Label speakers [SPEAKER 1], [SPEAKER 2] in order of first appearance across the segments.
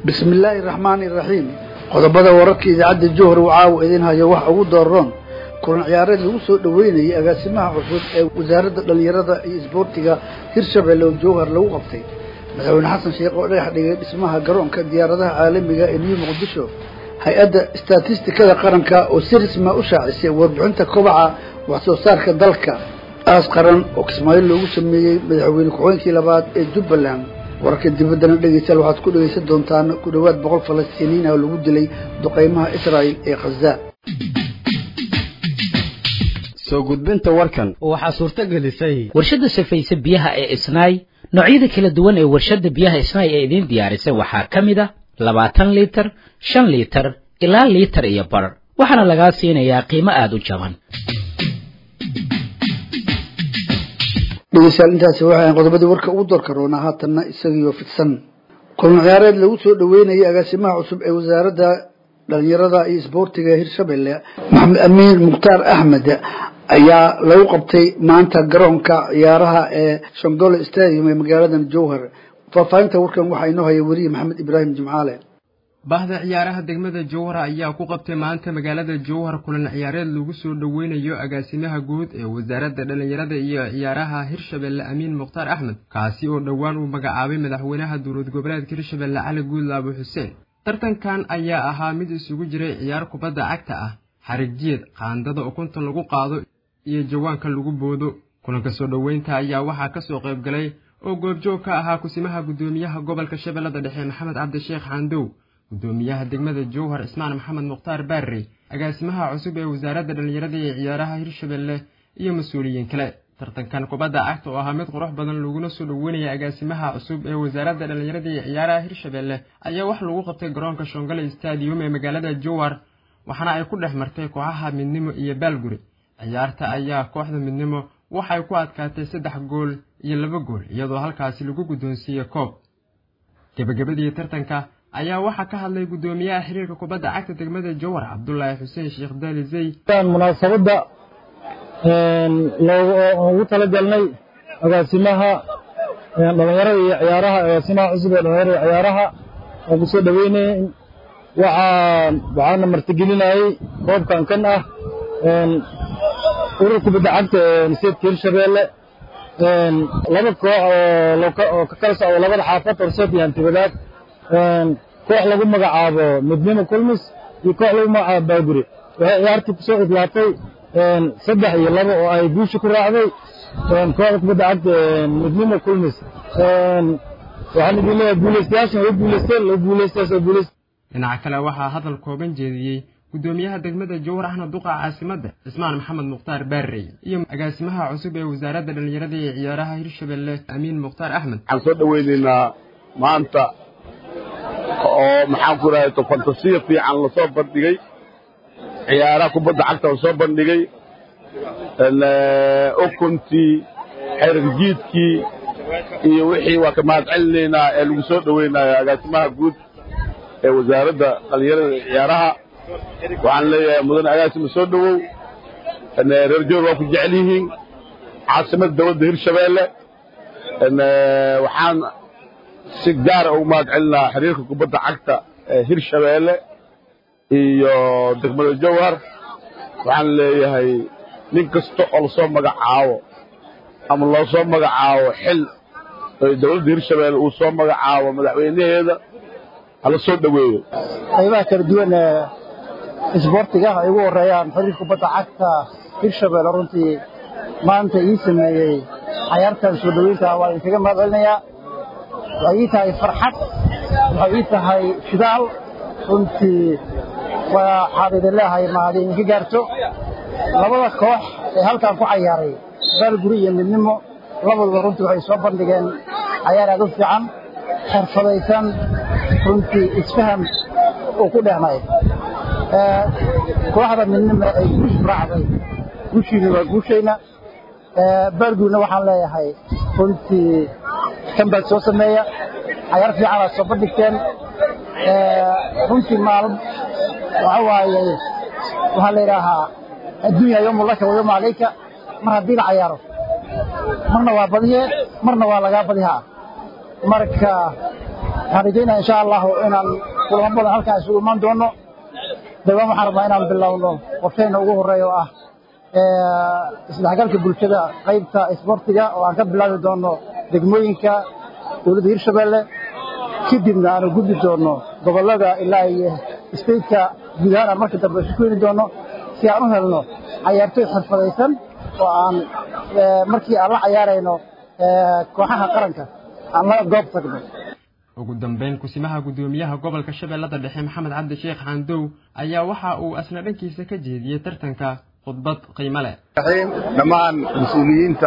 [SPEAKER 1] bismi illaahi raxmaani iraxiim qodobada wararka idaacadda jowhar uu caawa idin hayo wax ugu dooron kulan ciyaareed lagu soo dhoweynayay agaasimaha cusub ee wasaaradda dhallinyarada iyo isboortiga hirshabelle oo jowhar lagu qabtay madaxweyne xasan sheekh oo dhagax dhigay dhismaha garoonka diyaaradaha caalamiga ee new muqdisho hay-adda istatistikada qaranka oo si risma u shaacisay warbixinta kobaca wax soo saarka dalka aas qaran oo kismaayo loogu sameeyey madaxweyne ku-xigeenkii labaad ee jubbaland wararka dibaddana dhegeystayaal waxaad ku dhegeysan doontaan ku dhowaad boqol falastiiniin oo lagu dilay duqeymaha israa'il ee khaza
[SPEAKER 2] soo gudbinta warkan
[SPEAKER 3] waxaa suurto gelisay
[SPEAKER 4] warshadda safayse biyaha ee isnaay noocyada kala duwan ee warshadda biyaha isnaay ee idiin diyaarisay waxaa ka mid a labaatan liitar shan liitar ilaa liitar iyo bar waxaana lagaa siinayaa qiimo aada u jaban
[SPEAKER 1] dhegeystayaal intaasi waxay ahayn qodobadii warka ugu doorka roonaa haatanna isagiioo fidsan kulan ciyaareed lagu soo dhoweynayay agaasimaha cusub ee wasaaradda dhalinyarada iyo isboortiga hirshabelle maxamed amiin mukhtaar axmed ayaa lagu qabtay maanta garoonka ciyaaraha ee shangole stadium ee magaaladan jowhar faahfaahinta warkan waxaa inoo haya weriye maxamed ibraahim jimcaale
[SPEAKER 5] bahda ciyaaraha degmada jowhar ayaa ku qabtay maanta magaalada jowhar kulan ciyaareed lagu soo dhoweynayo agaasimaha guud ee wasaaradda dhallinyarada iyo ciyaaraha hirshabelle amiin mukhtaar axmed kaasi oo dhowaan uu magacaabay madaxweynaha dowlad goboleedka hirshabelle cali guudla abu xuseen tartankan ayaa ahaa mid isugu jiray ciyaar kubadda cagta ah xarig jied qaandada ukunta lagu qaado iyo jawaanka lagu boodo kulanka soo dhoweynta ayaa waxaa kasoo qayb galay oo goobjoog ka ahaa kusimaha guddoomiyaha gobolka shabeellada dhexe maxamed cabdisheekh xaandow guddoomiyaha degmada jowhar ismaan maxamed mukhtaar baarrey agaasimaha cusub ee wasaaradda dhallinyarada iyo ciyaaraha hirshabelle iyo mas-uuliyiin kale tartankan kubadda cagta oo ahaa mid qurux badan laguna soo dhoweynaya agaasimaha cusub ee wasaaradda dhallinyarada iyo ciyaaraha hirshabelle ayaa wax lagu qabtay garoonka shongole stadium ee magaalada jowhar waxaana ay ku dhex martay kooxaha midnimo iyo baalguri ciyaarta ayaa kooxda midnimo waxay ku adkaatay saddex gool iyo laba gool iyadoo halkaasi lagu guddoonsiiyey koob gebagabadii tartanka ayaa waxaa ka hadlay guddoomiyaha xiriirka kubadda cagta degmada jowhar cabdulaahi xuseen sheekh daali zey
[SPEAKER 6] munaasabadda ugu talagalnay agaasimaha dhalinyarada iyo ciyaaraha agaasimaha cusub ee dhalinyarada iyo ciyaaraha oo ku soo dhoweynayay waxaa waxaana martigelinayay koobkan kan ah urur kubadda cagta ee seedka hirshabeelle laba koox oo ka kala socda labada xaafad horseed iyo hantibadaad koox lagu magacaabo midnimo kulmis iyo koox lagu magacaabo baaguri waxay ciyaartii kusoo idlaatay saddex iyo laba oo ay guusha ku raacday kooxda kubadda cagta midnimo kulmis waxaan idin leeyahay guulaystayaashan way guulaysteen loo guulaystayaas oo guulaystay
[SPEAKER 5] dhinaca kale waxaa hadal kooban jeediyey guddoomiyaha degmada jowhar ahna duqa caasimadda cismaan maxamed mukhtaar baarrey iyo agaasimaha cusub ee wasaaradda dhallinyarada iyo ciyaaraha hirshabelle amiin mukhtaar axmed
[SPEAKER 7] waxaan soo dhoweynaynaa maanta oo maxaan ku rahay fantasiya fiican lasoo bandhigay ciyaaraha kubadda cagta lasoo bandhigay ukuntii xerig jiidkii iyo wixii waa ka mahad celinaynaa ee lagu soo dhoweynayo agaasimaha guud ee wasaaradda dhallinyarada iyo ciyaaraha waxaan leeyahay mudane agaasima soo dhowow reer joor waa ku jecel yihiin caasimadda dowladda hirshabeelle waxaan si gaara ugu mahad celinaa xiriirka kubadda cagta ee hirshabeelle iyo degmada jowhar waxaan leeyahay nin kasta oo lasoo magacaabo ama loo soo magacaabo xil oo dowladda hirshabeelle uu soo magacaabo madaxweynaheeda hala soo dhoweeyo
[SPEAKER 6] qaybaha kala duwan ee isboortiga ay ugu horeeyaan xiriirka kubadda cagta hirshabelle runtii maanta ii sameeyey cayaartan soo dhoweynta waa idinkaga mahad celinayaa waxay ii tahay farxad waxay ii tahay fidaal runtii waxaad idin leehay mahad idinka gaarto labada koox ee halkan ku cayaaray baalguri iyo midnimo labaduba runtii waxay soo bandhigeen cayaar aad u fiican xirfadaysan runtii isfaham uu ku dhehnay kooxda midnimo ay guush raacday guushiina waa guushayna baalgurina waxaan leeyahay runtii kan baad soo sameeya cayaar fiicanaad soo bandhigteen runtii maalm waxa waaye waxaa la yidhaahaa adduunya yowmu laka wa yowmu calayka mar haddii la cayaaro marna waa badiye marna waa lagaa badihaa marka waxaan rajaynaya insha allahu inaan kulamo badan halkaan isugu imaan doono dawaan waxaan rabnaa inaan bilowno qorsheyna ugu horreeya oo ah isdhexgalka bulshada qaybta isboortiga oo aan ka bilaabi doono degmooyinka dowladda hirshabeelle kadibna aanu gudbi doono gobollada ilaa iyo stateka guud ahaan aan marka dambe isu keeni doono si aan u helno cayaartoy xirfadaysan oo aan markii aan la cayaarayno kooxaha qaranka aan la goob tagno
[SPEAKER 5] ugu dambeyn kusimaha guddoomiyaha gobolka shabeellada dhexe maxamed cabdi sheekh xaandow ayaa waxa uu asna dhankiisa ka jeediyey tartanka khudbad qiimo leh
[SPEAKER 7] dhammaan mas-uuliyiinta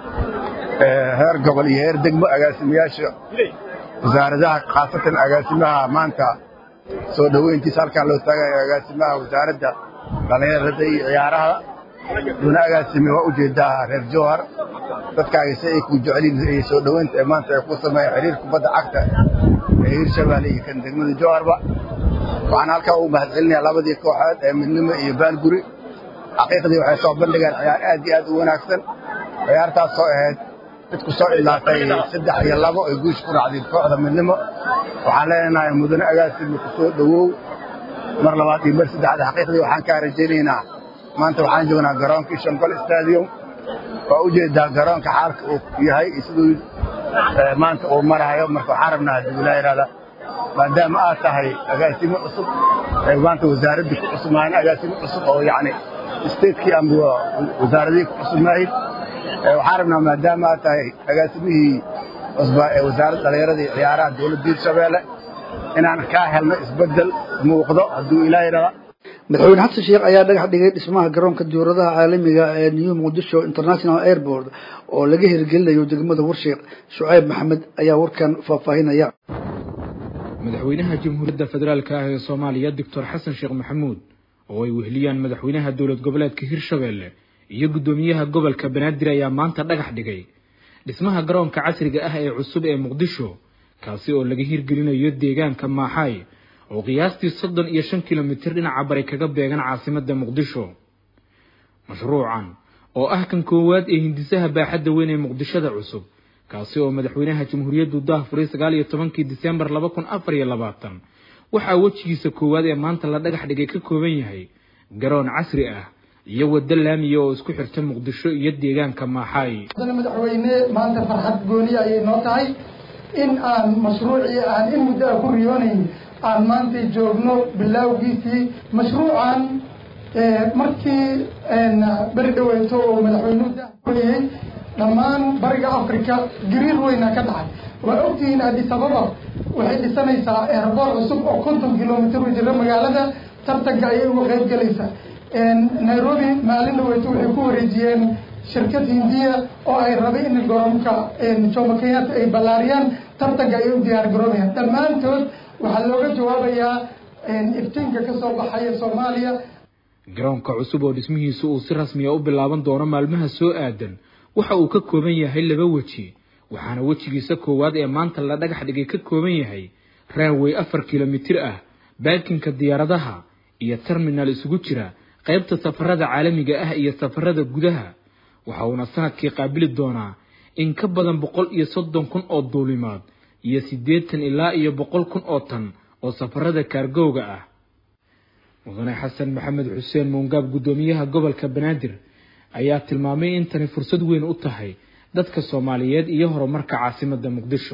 [SPEAKER 7] heer gobol iyo heer degmo agaasimayaasha wasaaradaha khaasatan agaasimaha maanta soo dhoweyntiisa halkaan loo taagayo agaasimaha wasaaradda dhallinyarada iyo ciyaaraha duna agaasime waa ujeedaa reer jowhar dadkaaga si ay ku jecelin iyo soo dhoweynta ee maanta ay ku sameeyeen xiriir kubadda cagta ee hirshabeelle iyo kan degmada jowharba waxaan halkaa ugu mahadcelinayaa labadii kooxood ee midnimo iyo baalguri xaqiiqdii waxay soo bandhigeen ciyaar aad iyo aad u wanaagsan ciyaartaas oo ahayd mid ku soo ilaatay saddex iyo labo ay guush ku raacday kooxda midnimo waxaan leenahay mudane agaasime ku soo dhowow mar labaad iyo mar saddexaad xaqiiqdii waxaan kaa rajaynaynaa maanta waxaan joognaa garoonkii shangol stadium waa ujeedaa garoonka xaalka uu yahay siduu maanta uu marahayo marka waxaan rabnaa haddii wilaa yidhahda maadaama aad tahay agaasimo cusub ee maanta wasaaraddii ku cusubmaahin agaasimo cusub oo yacni statekii ama wasaaradihii ku cusubmaahin waxaan rabnaa maadaama aad tahay agaasimihii cusbaa ee wasaaradda dhallinyarada iyo ciyaaraha dowladda hirshabeelle inaan kaa helno isbeddel muuqdo hadduu ilaa yidhahda
[SPEAKER 1] madaxweyne xasan sheekh ayaa dhagax dhigay dhismaha garoonka diyauradaha caalamiga ee new muqdisho international airport oo laga hirgelinayo degmada warsheekh shucayb maxamed ayaa warkan faahfaahinaya
[SPEAKER 3] madaxweynaha jamhuuriyadda federaalka ah ee soomaaliya doctor xasan sheekh maxamuud oo ay weheliyaan madaxweynaha dowlad goboleedka hirshabeelle iyo guddoomiyaha gobolka banaadir ayaa maanta dhagax dhigay dhismaha garoonka casriga ah ee cusub ee muqdisho kaasi oo laga hirgelinayo deegaanka maaxaay oo qiyaastii soddon iyo shan kilomitir dhinaca bari kaga beegan caasimadda muqdisho mashruucan oo ah kan koowaad ee hindisaha baaxadda weyn ee muqdishada cusub kaasi oo madaxweynaha jamhuuriyaddu daahfuray sagaal iyo tobankii disembar laba kun afar iyo labaatan waxaa wejigiisa koowaad ee maanta la dhagax dhigay ka kooban yahay garoon casri ah iyo waddo laamiya oo isku xirta muqdisho iyo deegaanka maaxaay
[SPEAKER 8] madaxweyne maanta farxad gooniya ayay noo tahay in aan mashruucii aan in muddo a ku riyoonayn aan maanta joogno bilaawgiisii mashruucan markii beri dhaweyto oo madaxweynuhu daahfurayey dhammaan bariga africa gariir weyna ka dhacay waa ogtihiin addis ababa waxay dhisanaysaa eerboor cusub oo konton kilomitr u jira magaalada tartanka ayay uga qayb gelaysaa nairobi maalin dhaweyto waxay ku wareejiyeen shirkad hindiya oo ay rabay in garoonka jomo kenyatta ay ballaariyaan tartanka ayay u diyaar garoobayaan dhammaantood waxaa looga jawaabayaa iftiinka ka soo baxaya soomaaliya
[SPEAKER 3] garoonka cusub oo dhismihiisu uu si rasmiya u bilaaban doono maalmaha soo aadan waxa uu ka kooban yahay laba weji waxaana wejigiisa koowaad ee maanta la dhagax dhigay ka kooban yahay raanwey afar kilomitir ah baakinka diyaaradaha iyo terminal isugu jira qaybta safarada caalamiga ah iyo safarada gudaha waxa uuna sanadkii qaabili doonaa in ka badan boqol iyo soddon kun oo duulimaad iyo siddeetan ilaa iyo boqol kun oo tan oo safarada kaargowga ah mudane xasan maxamed xuseen muungaab guddoomiyaha gobolka banaadir ayaa tilmaamay in tani fursad weyn u tahay dadka soomaaliyeed iyo horumarka caasimadda muqdisho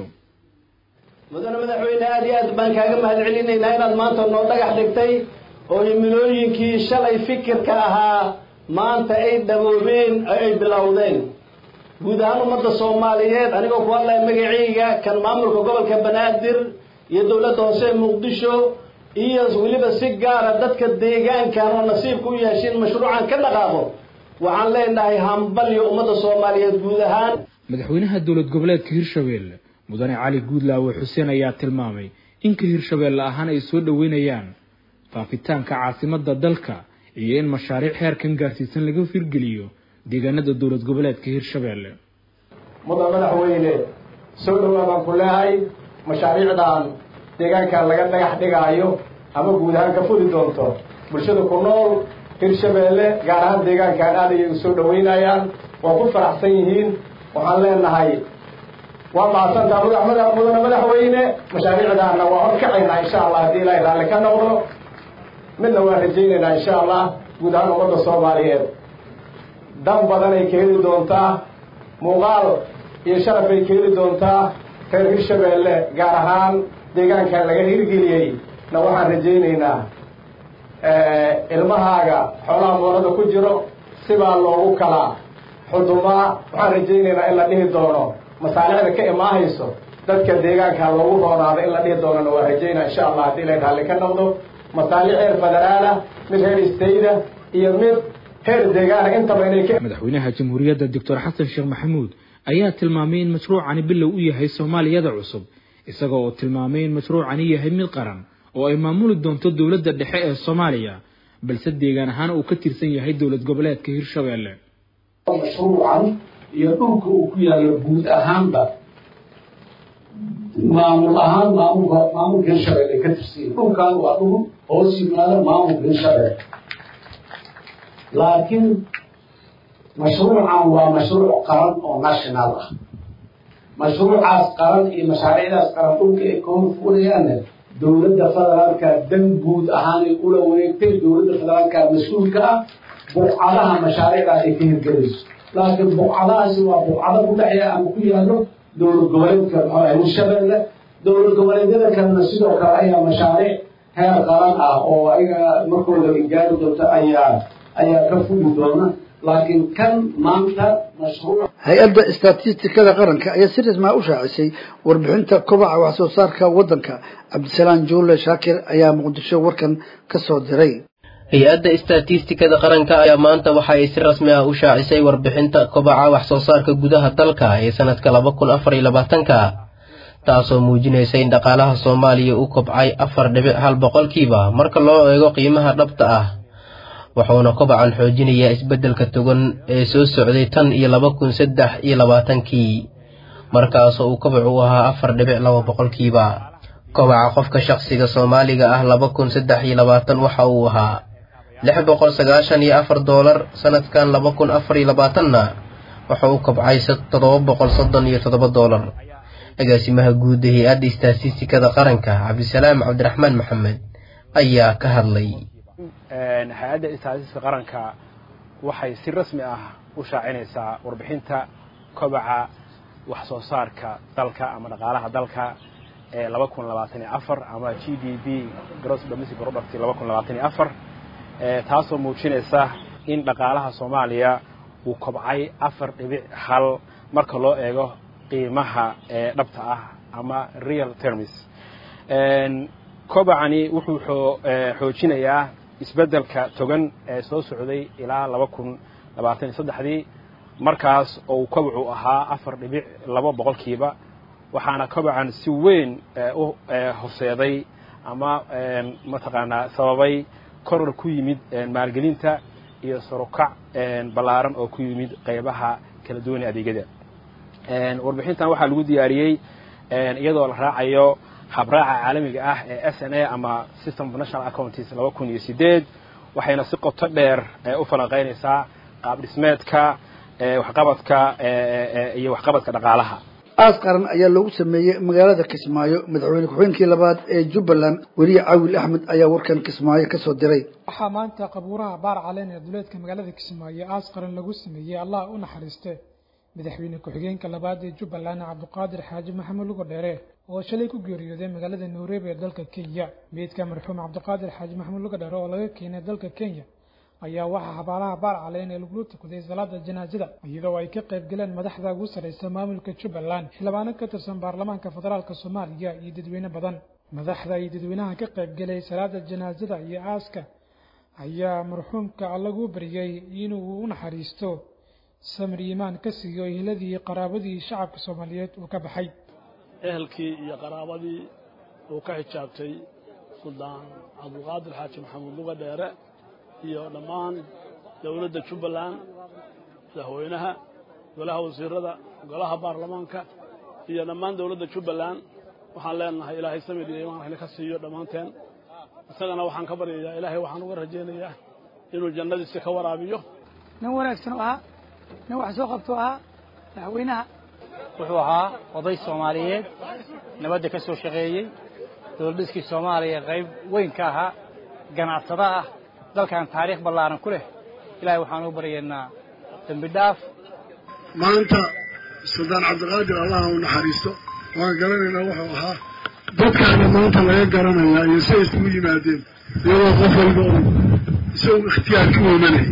[SPEAKER 9] mudane madaxweyne aada iyo aad baan kaaga mahad celinaynaa inaad maanta noo dhagax dhigtay oo himilooyinkii shalay fikirka ahaa maanta ay dhaboobeen oo ay bilowdeen guud ahaan ummadda soomaaliyeed anigoo ku hadlaya magacayga kan maamulka gobolka banaadir iyo dowladda hoose ee muqdisho iyo weliba si gaara dadka deegaankan oo nasiibka u yeeshin mashruucan ka dhaqaaqo waxaan leenahay hambalyo ummadda soomaaliyeed guud ahaan
[SPEAKER 3] madaxweynaha dowlad goboleedka hirshabeelle mudane cali guudlaawe xuseen ayaa tilmaamay in ka hirshabeelle ahaan ay soo dhoweynayaan faafitaanka caasimadda dalka iyo in mashaariic heerkan gaarsiisan laga firgeliyo deegaanada dowlad goboleedka hirshabeelle
[SPEAKER 9] mudan madaxweyne soo dhowaa baan ku leehay mashaariicdan deegaankan laga dhagax dhigaayo ama guud ahaan ka fuli doonto bulshada ku nool hirshabeelle gaar ahaan deegaankan aad ayay u soo dhoweynayaan waa ku faraxsan yihiin waxaan leenahay waa mahadsantaa madaxmada mudane madaxweyne mashaariicdaana waa horkacaynaa insha allah haddii ilaahay raalli ka noqdo midna waan rajaynaynaa insha allah guud ahaan ummadda soomaaliyeed dan badan ay ka heli doontaa muuqaal iyo sharaf ay ka heli doontaa reer hirshabeelle gaar ahaan deegaankan laga hirgeliyey na waxaan rajaynaynaa ilmahaaga xoolaha moolada ku jiro sibaa loogu kala xudumaa waxaan rajaynaynaa in la dhihi doono masaalixda ka imaahayso dadka deegaanka loogu roonaado in la dhihi doonana waa rajaynaa insha allah haddii ilaahay raalli ka noqdo masaalix heer federaala mid heer istayda iyo mid heer deegaana intaba inay ka
[SPEAKER 3] madaxweynaha jamhuuriyadda doctor xasan sheekh maxamuud ayaa tilmaamay in mashruucani bilow u yahay soomaaliyada cusub isaga oo tilmaamay in mashruucani yahay mid qaran oo ay maamuli doonto dowladda dhexe ee soomaaliya balse deegaan ahaan uu ka tirsan yahay dowlad goboleedka hirshabeelle
[SPEAKER 10] mashruucan iyo dhulka uu ku yaallo guud ahaanba maamul ahaan maamulka maamulka hirshabeelle ka tirsan dhulkan waa dhul hoos yimaada maamulka hirshabeelle laakiin mashruucan waa mashruuc qaran oo national ah mashruucaas qaran iyo mashaariicdaas qaran dhulka ay ka horfurayaanna dowladda federaalka dan guud ahaanay ula wareegtay dowladda federaalka mas-uulka ah buqcadaha mashaariicdaas ay ka hirgelayso laakiin buqcadahaasi waa buqcado ku dhexeeya ama ku yaallo dowlad goboleedka maxaa hirshabeelle dowlad goboleedyada kalena sidoo kale ayaa mashaariic heer qaran ah oo ayaga markooda gaari doonto ayaa ayaa ka fuli doona laakiin kan maanta mashruuc
[SPEAKER 1] hay-adda istatistikada qaranka ayaa si rasmaa u shaacisay warbixinta kobaca wax soo saarka waddanka cabdisalaam juule shaakir ayaa muqdisho warkan ka soo diray
[SPEAKER 11] hay-adda istatistikada qaranka ayaa maanta waxa ay si rasmi ah u shaacisay warbixinta kobaca wax soo saarka gudaha dalka ee sanadka laba kun afar iyo labaatanka taasoo muujinaysa in dhaqaalaha soomaaliya u kobcay afar dhibic hal boqolkiiba marka loo eego qiimaha dhabta ah wuxuuna kobacan xoojinayaa isbeddelka togan ee soo socday tan iyo laba kun saddex iyo labaatankii markaasoo uu kobac u ahaa afar dhibic laba boqolkiiba kobaca qofka shaqsiga soomaaliga ah laba kun saddex iyo labaatan waxa uu ahaa lix boqol sagaashan iyo afar doolar sanadkan laba kun afar iyo labaatanna waxa uu kobcay toddoba boqol soddon iyo toddoba doolar agaasimaha guud ee hay-adda istatistikada qaranka cabdisalaam cabdiraxmaan maxamed ayaa ka hadlay
[SPEAKER 12] hay-adda istaatiska qaranka waxay si rasmi ah u shaacinaysaa warbixinta kobaca wax soo saarka dalka ama dhaqaalaha dalka ee laba kun labaatan iyo afar ama g d b gross domestic product laba kun labaatan iyo afar taasoo muujinaysa in dhaqaalaha soomaaliya uu kobcay afar dhibic hal marka loo eego qiimaha ee dhabta ah ama real termis kobacani wuxuu xoojinayaa isbeddelka togan ee soo socday ilaa laba kun labaatan iyo saddexdii markaas oo uu kobacu ahaa afar dhibic laba boqolkiiba waxaana kobacan si weyn u hoseeday ama mataqaanaa sababay koror ku yimid maalgelinta iyo sarukac ballaaran oo ku yimid qaybaha kala duwan ee adeegyada warbixintan waxaa lagu diyaariyey iyadoo la raacayo habraaca caalamiga ah ee s n a ama system of national accountis laba kun iyo sideed waxayna si qoto dheer u falanqaynaysaa qaab dhismeedka waxqabadka iyo waxqabadka dhaqaalaha
[SPEAKER 1] aas qaran ayaa loogu sameeyey magaalada kismaayo madaxweyne ku-xigeenkii labaad ee jubbaland weriye caawil axmed ayaa warkan kismaayo kasoo diray
[SPEAKER 13] waxaa maanta qabuuraha baar caleen ee duleedka magaalada kismaayo aas qaran lagu sameeyey allah u naxariiste madaxweyne ku-xigeenka labaad ee jubbaland cabdiqaadir xaaji maxamed lugo dheere oo shalay ku geeriyooday magaalada nairobi ee dalka kenya meydka marxuum cabdiqaadir xaaji maxamed lugo dheere oo laga keenay dalka kenya ayaa waxaa xabaalaha baar caleen ee lagula tukaday salaada janaasada iyadoo ay ka qayb galeen madaxda ugu sarreysa maamulka jubbaland xildhibaano ka tirsan baarlamaanka federaalk soomaaliya iyo dadweyne badan madaxda iyo dadweynaha ka qayb galay salaada janaasada iyo aaska ayaa marxuumka lagu baryay inuu u naxariisto samir iimaan ka siiyo ehladii qaraabadii shacabka soomaaliyeed uu ka baxay
[SPEAKER 14] ehelkii iyo qaraabadii uu ka xijaabtay suldaan cabdulqaadir xaaji maxamuud luga dheere iyo dhammaan dowladda jubbaland madaxweynaha golaha wasiirada golaha baarlamaanka iyo dhammaan dowladda jubbaland waxaan leenahay ilaahay samir iyo imaan waxna ka siiyo dhammaanteen isagana waxaan ka baryayaa ilaahay waxaan uga rajaynayaa inuu jannadiisa ka waraabiyo
[SPEAKER 15] nin wanaagsan u ahaa nin wax soo qabtuu ahaa madaxweynaha wuxuu ahaa oday soomaaliyeed nabadda ka soo shaqeeyey dowladhiskii soomaaliya qayb weyn ka ahaa ganacsada ah dalkan taariikh ballaaran ku leh ilaahay waxaan u baryaynaa dembi dhaaf
[SPEAKER 16] maanta suldaan cabdiqaadir allaha u naxariisto waan garanaynaa wuxuu ahaa dadkaana maanta laga garanayaa iyo say isugu yimaadeen iyadoo qof walba uu isagu ikhtiyaar ka wemanayay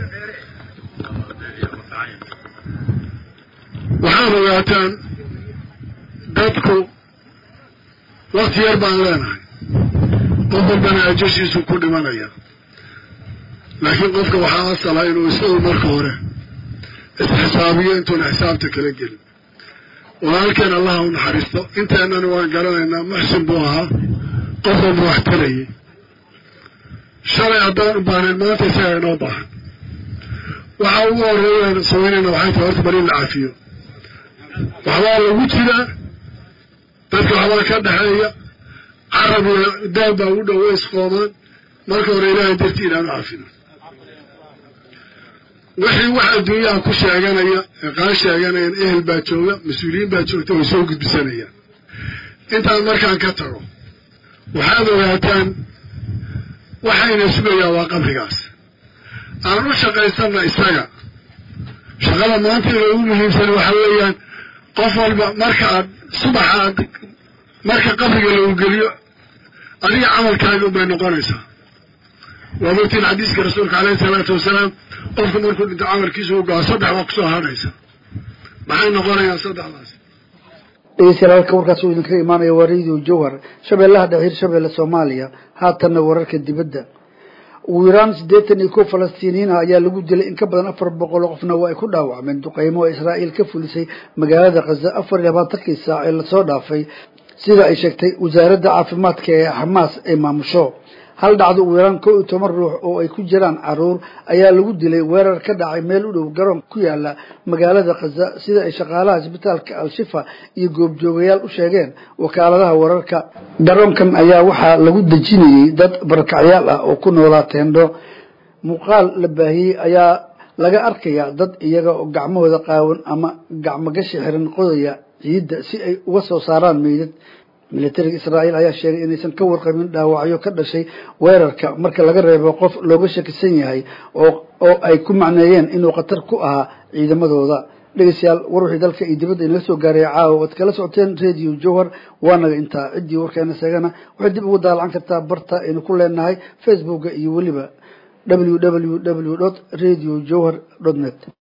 [SPEAKER 16] waxaad ogaataan dadku wakti yar baan leenahay qof walbana ajashiisu ku dhimanaya laakiin qofka waxaa asala inuu isagu marka hore isxisaabiyo intuuna xisaabta kala gelin walaalkeen allaha u naxariisto inteennana waan garanaynaa muxsin buu ahaa qof walba wax tarayay shalay haddaan u baahnayn maanta isagaa inoo baahan waxaa ugu horeeyaan samaynayna waxay tahay horta bari in la cafiyo waxbaa lagu jiraa dadka waxbaa ka dhexeeya carab iyo daab baa ugu dhow way isqoomaan marka hore ilaahay dartii inaan u cafino wixii wax adduunyaha ku sheeganaya ee qaan sheeganayaan ehel baa jooga mas-uuliyiin baa joogta way soo gudbisanayaan intaan markaan ka tago waxaad ogaataan waxayna sugayaa waa qabrigaas aan u shaqaysanna isaga shaqada maanta inoogu muhiimsan waxa weeyaan qof walba marka aad subaxa aad marka qabriga lagu geliyo adiga camalkaaga unbay noqonaysaa waa mogtiin xadiiska rasuulka caleyhi salaatu wasalaam qofku markuu dhinto camalkiisu u go-a saddex waa kusoo hadhaysa maxay noqonayaan saddexdaas
[SPEAKER 1] dhegeystayaal halka warkaas uu idinkaga imaanaya waa radio jowhar shabeellaha dhexe hirshabeelle soomaaliya haatanna wararka dibadda ugu yaraan siddeetan iyo kow falastiiniyiin ah ayaa lagu dilay in ka badan afar boqol oo qofna waa ay ku dhaawacmeen duqeymo oo israa'iil ka fulisay magaalada khaza afar iyo labaatankii saac ee lasoo dhaafay sida ay sheegtay wasaaradda caafimaadka ee xamaas ay maamusho hal dhacdo ugu yaraan kow iyo toban ruux oo ay ku jiraan caruur ayaa lagu dilay weerar ka dhacay meel u dhow garoon ku yaala magaalada khaza sida ay shaqaalaha isbitaalka al-shifa iyo goobjoogayaal u sheegeen wakaaladaha wararka garoonkan ayaa waxaa lagu dejinayey dad barakacyaal ah oo ku noolaa teendho muuqaal la baahiyey ayaa laga arkayaa dad iyaga oo gacmahooda qaawan ama gacmogashi xiran qodaya ciidda si ay uga soo saaraan meydad militariga israa'iil ayaa sheegay inaysan ka warqabin dhaawacyo ka dhashay weerarka marka laga reebo qof looga shakisan yahay oo oo ay ku macneeyeen inuu khatar ku ahaa ciidamadooda dhegeystayaal war wixii dalka iyo dibadda inaga soo gaaray caawa oad kala socoteen radio jowhar waanaga intaa ciddii warkeena sheegana waxay dib ugu daalacan kartaa barta aynu ku leenahay facebooka iyo weliba w w w dot radio jowhar dot net